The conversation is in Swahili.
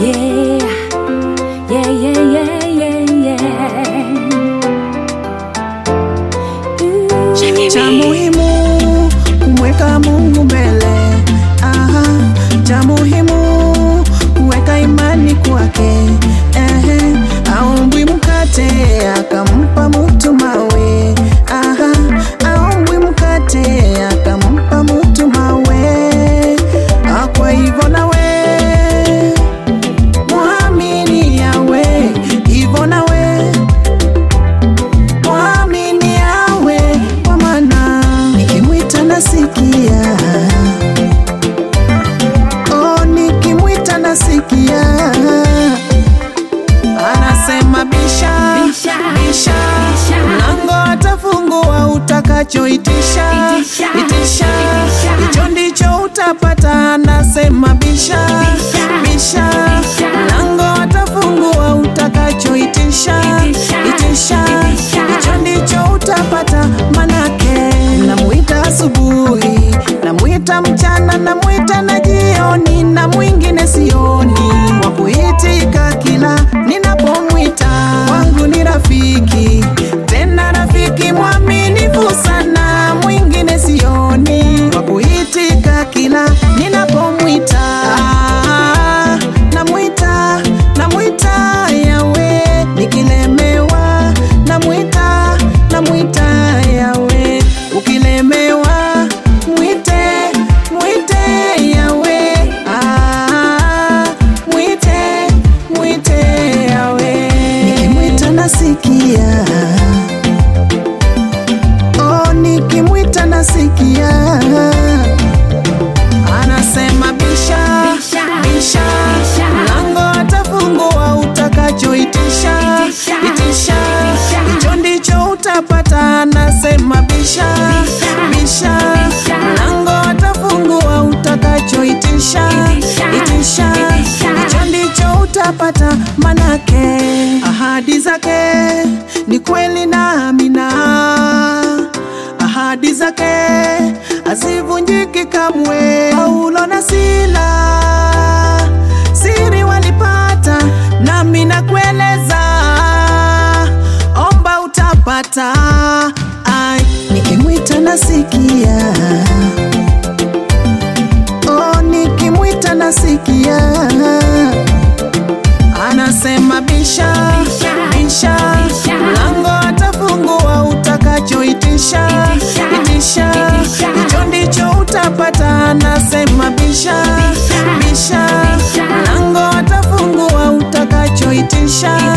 Yeah, yeah, yeah, yeah, yeah, yeah. Ooh. Cha muhimu kumweka Mungu mbele. Aha, cha muhimu kuweka imani kwake. Ehe, aumbwi mkate akampa mtu mawe. Aha, aumbwi mkate akampa mtu mawe. Ah, Kwa hivyo nawe mwamini yawe, hivyo nawe mwamini yawe, kwa maana nikimwita nasikia. Oh, nikimwita nasikia. Anasema bisha, Bisha, bisha, bisha. mlango atafungua utakachoitisha, Itisha, itisha, itisha. hicho ndicho utapata. Anasema bisha, Bisha, bisha, bisha. mlango atafungua utakachoitisha, Itisha, itisha, itisha. hicho ndicho utapata. Manake namwita asubuhi, namwita mchana, namwita na jioni, na mwingine sioni wa kuitika kila ninapomwita. Wangu ni rafiki, tena rafiki mwaminifu sana, mwingine sioni wa kuitika kila ninapomwita. Ah, Namwita, namwita Yawe, nikilemewa namwita, namwita Yawe, ukilemewa mwite, mwite Yawe, ah, mwite, mwite Yawe, nikimwita nasikia, oh, nikimwita nasikia, anasema bisha, Bisha, bisha, bisha. mlango atafungua utakachoitisha, Itisha, itisha, itisha. hicho ndicho utapata. Anasema bisha, Bisha, bisha, bisha. mlango atafungua utakachoitisha, Itisha, itisha, itisha. hicho ndicho utapata. Manake ahadi zake ni kweli na amina, ahadi zake hazivunjiki kamwe. Paulo na Sila siri walipata, nami nakueleza, omba utapata. Ai, nikimwita nasikia, oh, nikimwita nasikia anasema bisha, Bisha, bisha, bisha. mlango atafungua utakachoitisha, Itisha, itisha, itisha. hicho ndicho utapata. Anasema bisha, Bisha, bisha, bisha. mlango atafungua utakachoitisha,